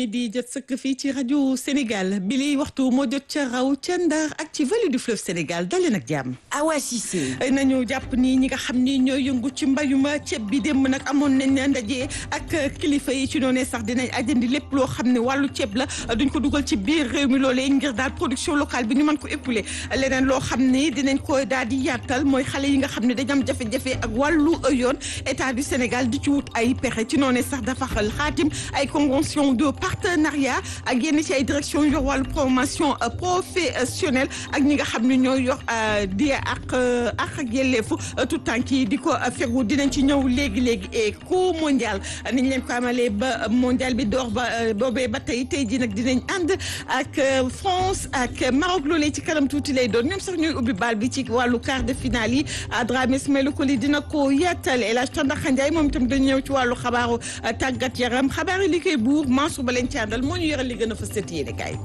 mi di jot sëkk fii ci rajo Sénégal bi liy waxtu moo jot ca raw ca Ndar ak ci vallée du fleuve Sénégal dalee nag jàmm. Awa Cissé. nañu jàpp ni ñi nga xam ni ñooy yëngu ci mbayum ceeb bi démb nag amoon nañ ndaje ak kilifa yi ci noonee sax dinañ ajandi lépp loo xam ne wàllu ceeb la duñ ko dugal ci biir réew mi loolee ngir daal production locale bi ñu mën ko épauler leneen loo xam ni dinañ ko daal di yaatal mooy xale yi nga xam ne dañu am jafe-jafe ak wàllu yoon état du Sénégal di ci wut ay pexe ci noonee sax dafa xaatim ay convention de partenariat ak yenn ci ay direction yor wàllu promotion professionnelle ak ñi nga xam ne ñooy yor di ak ak ak yelleefu tout tànk yi di ko fegu dinañ ci ñëw léegi léegi éco mondial niñ leen ko amalee ba mondial bi door ba boobee ba tey tey ji nag dinañ ànd ak France ak Maroc loolee ci kanam tuuti lay doon ñoom sax ñooy ubbi baal bi ci wàllu quart de finale yi Dramé Ismaïla Coly dina ko yaatal El Hadj Tandakha Ndiaye moom itam dañ ñëw ci wàllu xabaaru tàggat yaram xabaar yi li koy buur Mansour ba leen ci àndal moo ñu yoral li gën a fës ci yéene kaay.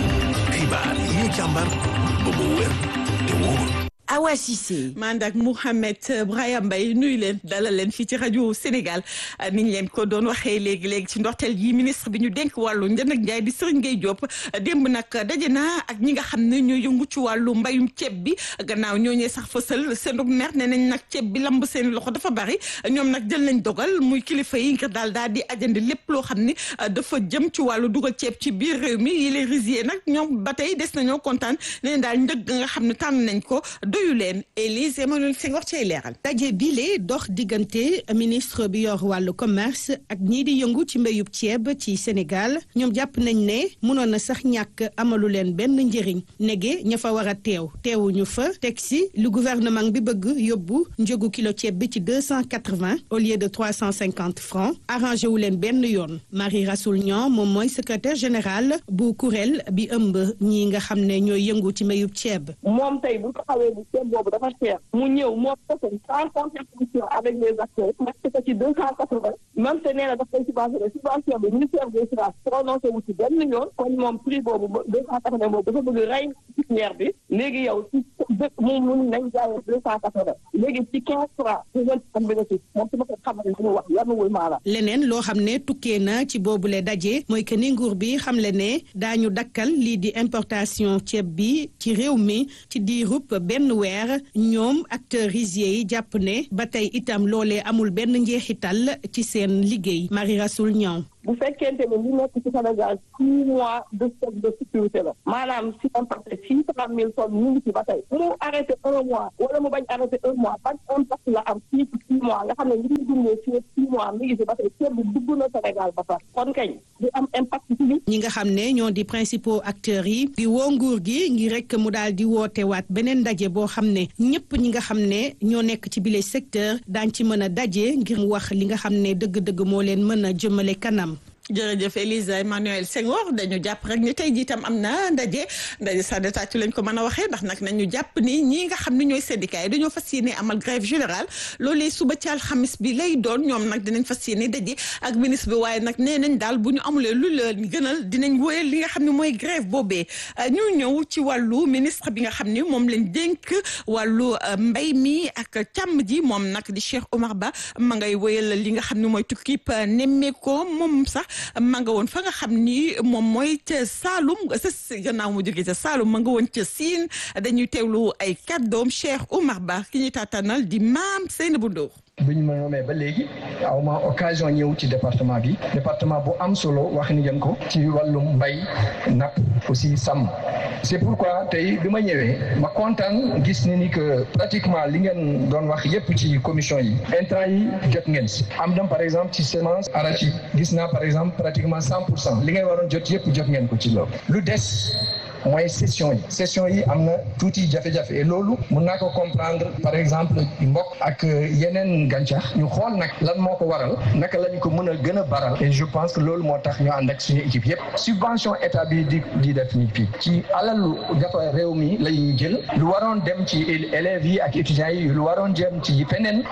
xibaar yi ñu càmbar ba mu wér te wóor. Awa Cissé. Manda ak Mouhamed Brahim Mbaye nuyu leen dalal leen fii ci rajo Sénégal niñ leen ko doon waxee léegi léegi ci ndorteel yi ministre bi ñu dénk wàllu njënd ak njaay di Serigne Gueye Diop démb nag daje na ak ñi nga xam ne ñoo yëngu ci wàllu mbayum ceeb bi gannaaw ñooñee sax fësal seen mer ne nañ nag ceeb bi lamb seen loxo dafa bari ñoom nag jël nañ dogal muy kilifa yi ngir daal daal di ajandi lépp loo xam ni dafa jëm ci wàllu dugal ceeb ci biir réew mi yi les risiers nag ñoom ba tey des nañoo kontaan ne daal njëg nga xam ne tànn nañ ko doyu leen Élise Emmanuel Senghor cay leeral daje bile dox diggante ministre bi yor wàllu commerce ak ñii di yëngu ci mbéyub ceeb ci Sénégal ñoom jàpp nañ ne mënoon na sax ñàkk amalu leen benn njëriñ nege ña fa war a teew teewuñu fa teg si lu gouvernement bi bëgg yóbbu njëgu kilo ceeb bi ci deux cent quatre-vingts au lieu de trois cent cinquante francs arrangé wu leen benn yoon Marie Rassoul Niang moom mooy secrétaire général bu kuréel bi ëmb ñi nga xam ne ñooy yëngu ci mbéyub ceeb. moom tey bu ko xawee ni ceeb boobu dafa cher mu ñëw moo personne sans concertation avec les acteurs nekk ko ci deux cent quatre-vingts même te nee na daf koy subventionné subvention bi ministère des finances prononcé wu ci benn yoon kon moom prix boobu deux cent quatre-vingts boobu dafa bëgg rey pépinière bi léegi yow ci dëkk moom mun nañ jaayee deux cent quatre-vingts léegi ci quinze francs ñu mën am bénéfice moom su ma ko xamal li mu wax yanuwul maanaam leneen loo xam ne tukkee na ci boobule daje mooy que ni nguur bi xamle ne daañu dakkal lii di importation ceeb bi ci réew mi ci diirub benn weer ñoom acteurs risiers yi jàpp ne ba tey itam loolee amul benn njeexital ci seen liggéey Marie Rassoul Niang bu fekkente ne li nekk ci Sénégal six mois de stock de sécurité la maanaam si importé six cent mille tonnes ñu ngi ci ba tey mu arrêté un mois wala mu bañ arrêté un mois ban impact la am fii ci six mois nga xam ne li ñu dundee fii six mois mi ngi ci ba tey ceeb bi dugg na Sénégal ba pare kon kañ di am impact ci li ñi nga xam ne ñoo di principaux acteurs yi di woo nguur gi ngir rek mu daal di woote waat beneen ndaje boo xam ne ñëpp ñi nga xam ne ñoo nekk ci bile secteur daañ ci mën a daje ngir mu wax li nga xam ne dëgg-dëgg moo leen mën a jëmale kanam jërëjëf Elisa Emmanuel Senghor dañu jàpp rek ni tey jii tam am na ndaje ndaje sa détaatu lañ ko mën a waxee ndax nag nañu jàpp ni ñii nga xam ne ñooy syndicat yi dañoo fas yéene amal grève générale loolee suba ci alxamis bi lay doon ñoom nag dinañ fas yéene daje ak ministre bi waaye nag nee nañ daal bu ñu amulee lu leen gënal dinañ wóyal li nga xam ne mooy grève boobee ñu ñëw ci wàllu ministre bi nga xam ne moom lañ dénk wàllu mbay mi ak càmm ji moom nag di Cheikh Omar Ba ma ngay wóyal li nga xam ne mooy tukkib nemmeeko moom sax ma nga woon fa nga xam ni moom mooy ca Saalum sa gannaaw mu jógee ca Saalum ma nga woon ca Siin dañuy teewlu ay kàddoom Cheikh Oumar Ba ki ñuy tàttanal di maam Seynabou Ndour bi ñu ma nommé ba léegi aw ma occasion ñëw ci département bi département bu am solo wax ni ngeen ko ci wàllum mbay napp aussi sàmm c'est pourquoi tey bi ma ñëwee ma kontaan gis ni ni que pratiquement li ngeen doon wax yépp ci commission yi intrant yi jot ngeen si am na par exemple ci semence arachide gis naa par exemple pratiquement cent pour cent li ngay waroon jot yépp jot ngeen ko ci loolu lu des mooy session yi session yi am na tuuti jafe-jafe et loolu mun naa ko comprendre par exemple mbokk ak yeneen gàncax ñu xool nag lan moo ko waral naka lañ ko mën a gën a baral et je pense que loolu moo tax ñu ànd ak suñu équipe yépp subvention état bi di di def ni fii ci alalu dafa réew mi la ñuy jël lu waroon dem ci élèves yi ak étudiants yi lu waroon jëm ci feneen lépp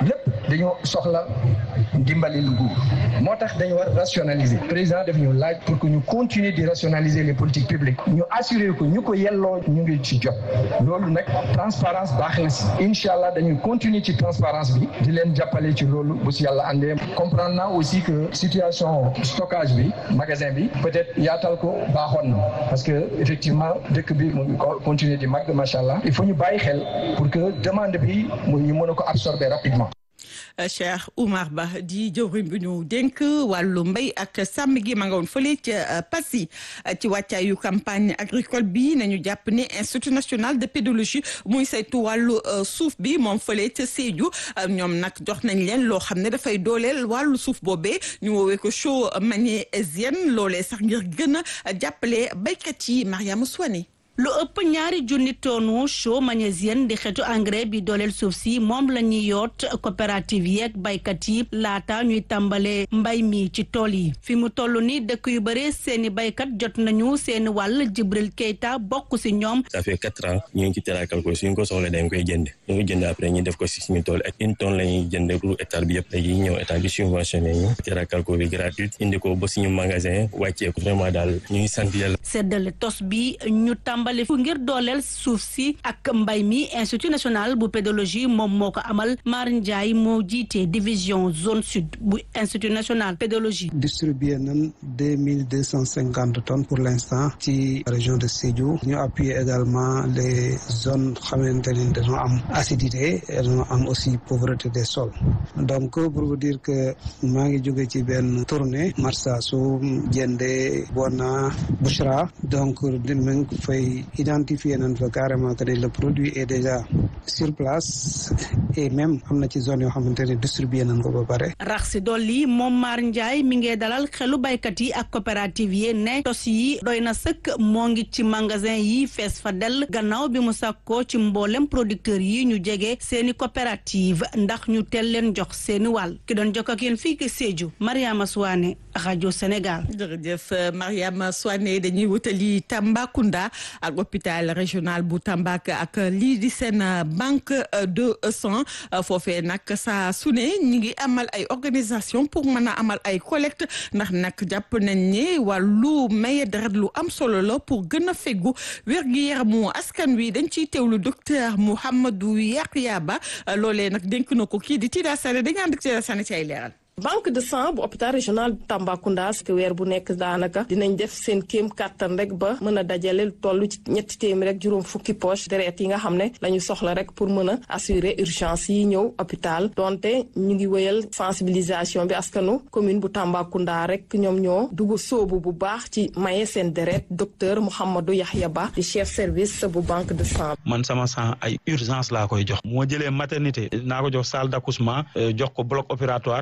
dañoo soxla ndimbali lu nguur moo tax dañu war rationaliser président def ñu laaj pour que ñu continuer di rationaliser les politiques publiques ñu assurer ko ñu ko yelloo ñu ngi ci jot loolu nag transparence baax na si incha allah dañuy continuer ci transparence bi di leen jàppale ci loolu bu si yàlla àndee comprendre naa aussi que situation stockage bi magasin bi peut-être yaatal ko baaxoon na parce que effectivement dëkk bi mu ngi continuer di màgg macha allah il faut ñu bàyyi xel pour que demande bi mu ñu mën a ko absorber rapidement. Cheikh Oumar Ba di jëwriñ bi ñu dénk wàllu mbéy ak sàmm gi ma nga woon fële ca Passy ci wàccaayu campagne agricole bi nañu jàpp ne institut national de pédologie muy saytu wàllu suuf bi moom fële ca Sédhiou ñoom nag jox nañ leen loo xam ne dafay dooleel wàllu suuf boobee ñu woowee ko show magnésienne loolee sax ngir gën a jàppale béykat yi Mariama Souane lu ëpp ñaari junni tonnu chaux magnésienne di xeetu engrais bi dooleel suuf si moom la ñuy yoot coopérative yeeg baykat yi laata ñuy tàmbalee mbay mi ci tool yi fi mu toll ni dëkk yu bëri seeni baykat jot nañu seeni wàll Jibril Keita bokk si ñoom. ça fait quatre ans ñu ngi ci terakal ko suñ ko soxla dañ koy jënd ñu ngi jënd après ñu def ko si suñu tool ak une tonne la ñuy jënd pour hectare bi yëpp léegi ñëw état bi subventionné ñu terakal ko bi gratuite indi ko ba suñu magasin wàccee ko vraiment daal ñu ngi sant yàlla. seddale tos bi ñu tàmbali fu ngir dooleel suuf si ak mbay mi institut national bu pédologie moom moo ko amal Mar Ndiaye moo jiite division zone sud bu institut national pédologie distribué nañ deux mille deux cent cinquante tonnes pour l'instant ci région de Sédhiou ñu appuyer également les zones xamante ni dañoo am acidité dañoo am aussi pauvreté des sols donc pour vous dire que maa ngi jóge ci benn tournée Marsassoum Diendé Bona Bouchra donc dinañ fay identifier nañ fa carrément que le produit est déjà sur place et même am na ci zone yoo xamante ne distribué nañ ko ba pare. rax si dolli moom Mar Ndiaye mi ngi dalal xelu baykat yi ak coopérative yi ne tos yi doy na sëkk moo ngi ci magasin yi fees fa dell gannaaw bi mu sàkkoo ci mboolem producteurs yi ñu jege seeni coopérative ndax ñu teel leen jox seeni wàll ki doon jokk ak yéen fii ki Sédhiou Mariama Souane rajo Sénégal. jërëjëf Mariama Souane dañuy wutali Tambacounda ak hôpital régional bu Tamba ak lii di seen banque de sang foofee nag saa su ne ñi ngi amal ay organisation pour mën a amal ay collecte ndax nag jàpp nañ ne wàllu maye deret lu am solo la pour gën a feggu wér-gi-yaramu askan wi dañ ciy teewlu docteur Mouhamadou Yakhya Ba loolee nag dénk na ko kii di Tida Sane dañu ànd ak Tida Sane ci ay leeral. banque de sang bu hôpital régional Tambacounda parce que weer bu nekk daanaka dinañ def seen kéem kàttan rek ba mën a dajale toll ci ñetti téeméer rek juróom fukki poche deret yi nga xam ne la ñu soxla rek pour mën a assurer urgence yi ñëw hôpital donte ñu ngi wéyal sensibilisation bi askanu commune bu Tambacounda rek ñoom ñoo dugg sóobu bu baax ci maye seen deret docteur Mouhamadou Yahya Ba di chef service bu banque de sang. man sama sang ay urgence laa koy jox moo jëlee maternité naa ko jox salle d'accouchement jox ko bloc opératoire